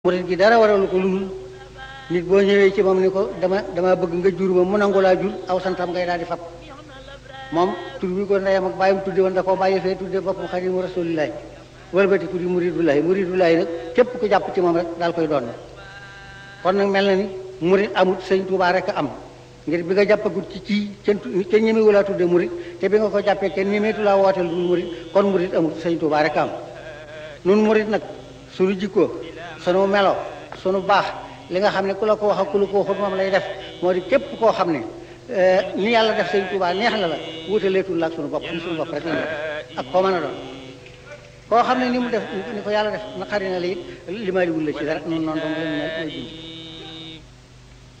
murit gi dara waralu ko ludul nit boo ñëwee ci moom ni ko dama dama bëgg nga jur ma mu nangu laa jur aw santam ngay daal di fab moom tur bi ko ndeyam ak bàyyam tudde woon da koo bàyyi fee tudde boppam xadimu rasulillahi wëlbati ku di muridulahi muridulahi nag képp ku jàpp ci moom rek daal koy doon kon nag mel na ni murid amut sëñ Tuubaa rek a am ngir bi nga jàppagut ci ci kenn kenn ñemewu laa tudde murid te bi nga ko jàppee kenn ñemeetu laa wooteel dul murid kon murid amut sëñ Tuubaa rek a am nun murid nag suñu jikkoo sunu melo sunu baax li nga xam ne ku la ko wax ak ku la ko waxut moom lay def moo di képp koo xam ne ni yàlla def sëñ Tuubaa neex na la wutaleetul la ak sunu bopp sunu bopp rek la ak koo mën a doon koo xam ne ni mu def ni ko yàlla def naqari na la it limaaliwul la ci dara noonu noonu dong la ñu may dund